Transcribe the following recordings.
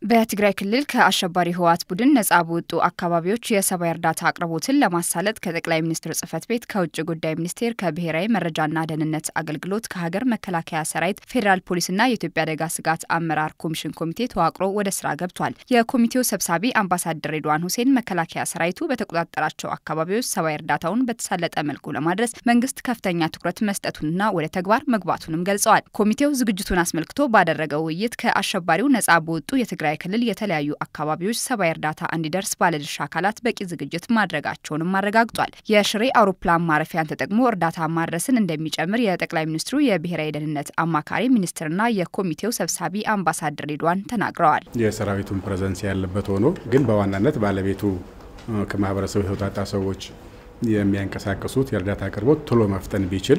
በትግራይ ክልል ከአሸባሪ ህወሓት ቡድን ነጻ በወጡ አካባቢዎች የሰብአዊ እርዳታ አቅርቦትን ለማሳለጥ ከጠቅላይ ሚኒስትር ጽህፈት ቤት፣ ከውጭ ጉዳይ ሚኒስቴር፣ ከብሔራዊ መረጃና ደህንነት አገልግሎት፣ ከሀገር መከላከያ ሰራዊት፣ ፌዴራል ፖሊስና የኢትዮጵያ አደጋ ስጋት አመራር ኮሚሽን ኮሚቴ ተዋቅሮ ወደ ስራ ገብቷል። የኮሚቴው ሰብሳቢ አምባሳደር ሬድዋን ሁሴን መከላከያ ሰራዊቱ በተቆጣጠራቸው አካባቢዎች ሰብአዊ እርዳታውን በተሳለጠ መልኩ ለማድረስ መንግስት ከፍተኛ ትኩረት መስጠቱንና ወደ ተግባር መግባቱንም ገልጸዋል። ኮሚቴው ዝግጅቱን አስመልክቶ ባደረገው ውይይት ከአሸባሪው ነጻ በወጡ የትግራይ ክልል የተለያዩ አካባቢዎች ሰብአዊ እርዳታ እንዲደርስ ባለድርሻ አካላት በቂ ዝግጅት ማድረጋቸውንም አረጋግጧል። የሽሬ አውሮፕላን ማረፊያን ተጠቅሞ እርዳታ ማድረስን እንደሚጨምር የጠቅላይ ሚኒስትሩ የብሔራዊ ደህንነት አማካሪ ሚኒስትርና የኮሚቴው ሰብሳቢ አምባሳደር ሬድዋን ተናግረዋል። የሰራዊቱን ፕሬዘንስ ያለበት ሆኖ ግን በዋናነት ባለቤቱ ከማህበረሰቡ የተውጣጣ ሰዎች የሚያንቀሳቅሱት የእርዳታ አቅርቦት ቶሎ መፍጠን ቢችል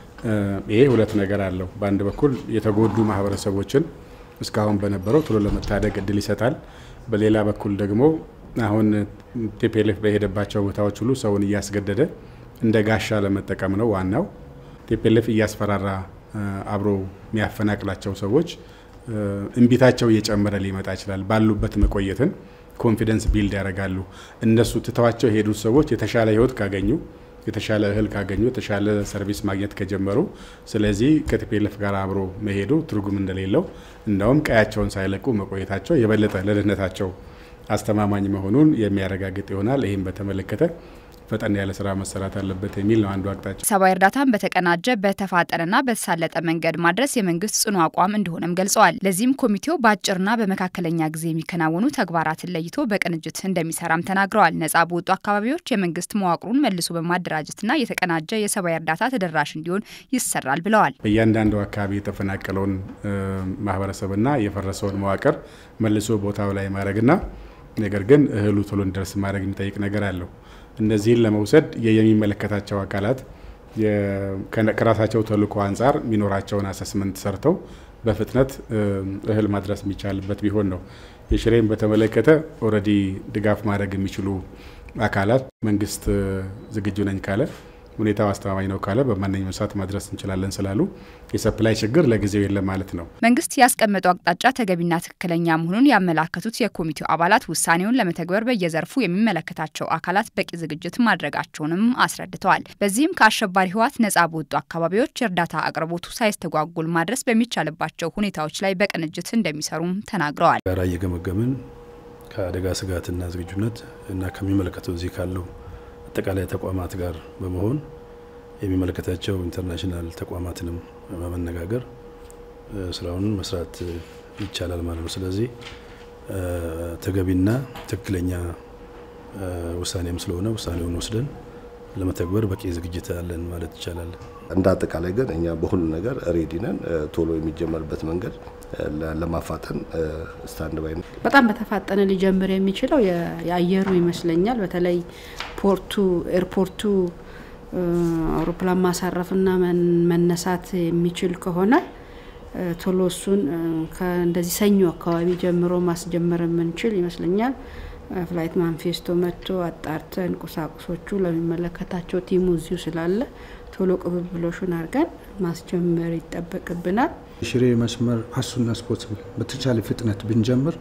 ይሄ ሁለት ነገር አለው። በአንድ በኩል የተጎዱ ማህበረሰቦችን እስካሁን በነበረው ቶሎ ለመታደግ እድል ይሰጣል። በሌላ በኩል ደግሞ አሁን ቲፒኤልኤፍ በሄደባቸው ቦታዎች ሁሉ ሰውን እያስገደደ እንደ ጋሻ ለመጠቀም ነው ዋናው። ቲፒኤልኤፍ እያስፈራራ አብሮ የሚያፈናቅላቸው ሰዎች እምቢታቸው እየጨመረ ሊመጣ ይችላል። ባሉበት መቆየትን ኮንፊደንስ ቢልድ ያደርጋሉ። እነሱ ትተዋቸው የሄዱት ሰዎች የተሻለ ህይወት ካገኙ የተሻለ እህል ካገኙ የተሻለ ሰርቪስ ማግኘት ከጀመሩ፣ ስለዚህ ከቲፒኤልኤፍ ጋር አብሮ መሄዱ ትርጉም እንደሌለው እንዳውም ቀያቸውን ሳይለቁ መቆየታቸው የበለጠ ለደህንነታቸው አስተማማኝ መሆኑን የሚያረጋግጥ ይሆናል። ይህም በተመለከተ ፈጠን ያለ ስራ መሰራት አለበት የሚል ነው አንዱ አቅጣጫ። ሰብአዊ እርዳታን በተቀናጀ በተፋጠነና በተሳለጠ መንገድ ማድረስ የመንግስት ጽኑ አቋም እንደሆነም ገልጸዋል። ለዚህም ኮሚቴው በአጭርና በመካከለኛ ጊዜ የሚከናወኑ ተግባራትን ለይቶ በቅንጅት እንደሚሰራም ተናግረዋል። ነጻ በወጡ አካባቢዎች የመንግስት መዋቅሩን መልሶ በማደራጀትና የተቀናጀ የሰብአዊ እርዳታ ተደራሽ እንዲሆን ይሰራል ብለዋል። በእያንዳንዱ አካባቢ የተፈናቀለውን ማህበረሰብና የፈረሰውን መዋቅር መልሶ ቦታው ላይ ማድረግና ነገር ግን እህሉ ቶሎ እንዲደርስ ማድረግ የሚጠይቅ ነገር አለው። እነዚህን ለመውሰድ የሚመለከታቸው አካላት ከራሳቸው ተልዕኮ አንጻር የሚኖራቸውን አሰስመንት ሰርተው በፍጥነት እህል ማድረስ የሚቻልበት ቢሆን ነው። የሽሬን በተመለከተ ኦልሬዲ ድጋፍ ማድረግ የሚችሉ አካላት መንግስት ዝግጁ ነኝ ካለ ሁኔታው አስተማማኝ ነው ካለ በማንኛውም ሰዓት ማድረስ እንችላለን ስላሉ የሰፕላይ ችግር ለጊዜው የለም ማለት ነው። መንግስት ያስቀመጠው አቅጣጫ ተገቢና ትክክለኛ መሆኑን ያመላከቱት የኮሚቴው አባላት ውሳኔውን ለመተግበር በየዘርፉ የሚመለከታቸው አካላት በቂ ዝግጅት ማድረጋቸውንም አስረድተዋል። በዚህም ከአሸባሪ ህወሓት ነጻ በወጡ አካባቢዎች የእርዳታ አቅርቦቱ ሳይስተጓጉል ማድረስ በሚቻልባቸው ሁኔታዎች ላይ በቅንጅት እንደሚሰሩም ተናግረዋል። ጋራ እየገመገምን ከአደጋ ስጋትና ዝግጁነት እና ከሚመለከተው እዚህ ካለው አጠቃላይ ተቋማት ጋር በመሆን የሚመለከታቸው ኢንተርናሽናል ተቋማትንም በመነጋገር ስራውን መስራት ይቻላል ማለት ነው። ስለዚህ ተገቢና ትክክለኛ ውሳኔም ስለሆነ ውሳኔውን ወስደን ለመተግበር በቂ ዝግጅት አለን ማለት ይቻላል። እንደ አጠቃላይ ግን እኛ በሁሉ ነገር ሬዲ ነን። ቶሎ የሚጀመርበት መንገድ ለማፋጠን ስታንድ ባይ ነው። በጣም በተፋጠነ ሊጀምር የሚችለው የአየሩ ይመስለኛል። በተለይ ፖርቱ ኤርፖርቱ አውሮፕላን ማሳረፍና መነሳት የሚችል ከሆነ ቶሎ እሱን እንደዚህ ሰኞ አካባቢ ጀምሮ ማስጀመር የምንችል ይመስለኛል። ፍላይት ማንፌስቶ መጥቶ አጣርተን ቁሳቁሶቹ ለሚመለከታቸው ቲሙ እዚሁ ስላለ ቶሎ ቅብብሎሹን አድርገን ማስጀመር ይጠበቅብናል። ሽሬ መስመር አሱና ስፖርት በተቻለ ፍጥነት ብንጀምር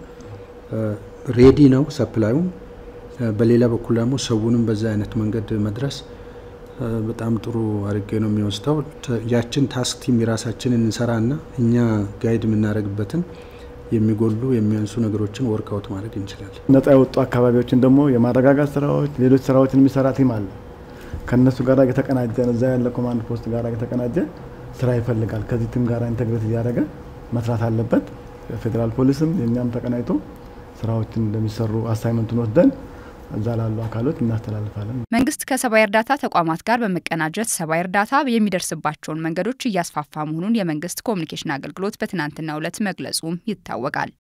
ሬዲ ነው ሰፕላዩም። በሌላ በኩል ደግሞ ሰውንም በዛ አይነት መንገድ መድረስ በጣም ጥሩ አድርጌ ነው የሚወስደው። ያችን ታስክ ቲም የራሳችንን እንሰራና እኛ ጋይድ የምናደርግበትን የሚጎሉ የሚያንሱ ነገሮችን ወርክአውት ማድረግ እንችላለን። ነጻ የወጡ አካባቢዎችን ደግሞ የማረጋጋት ስራዎች፣ ሌሎች ስራዎችን የሚሰራ ቲም አለ። ከእነሱ ጋር የተቀናጀ እዛ ያለ ኮማንድ ፖስት ጋር የተቀናጀ ስራ ይፈልጋል። ከዚህ ቲም ጋር ኢንተግሬት እያደረገ መስራት አለበት። ፌዴራል ፖሊስም የእኛም ተቀናጅቶ ስራዎችን እንደሚሰሩ አሳይመንቱን ወስደን እዛ ላሉ አካሎች እናስተላልፋለን። መንግስት ከሰብአዊ እርዳታ ተቋማት ጋር በመቀናጀት ሰብአዊ እርዳታ የሚደርስባቸውን መንገዶች እያስፋፋ መሆኑን የመንግስት ኮሚኒኬሽን አገልግሎት በትናንትናው ዕለት መግለጹም ይታወቃል።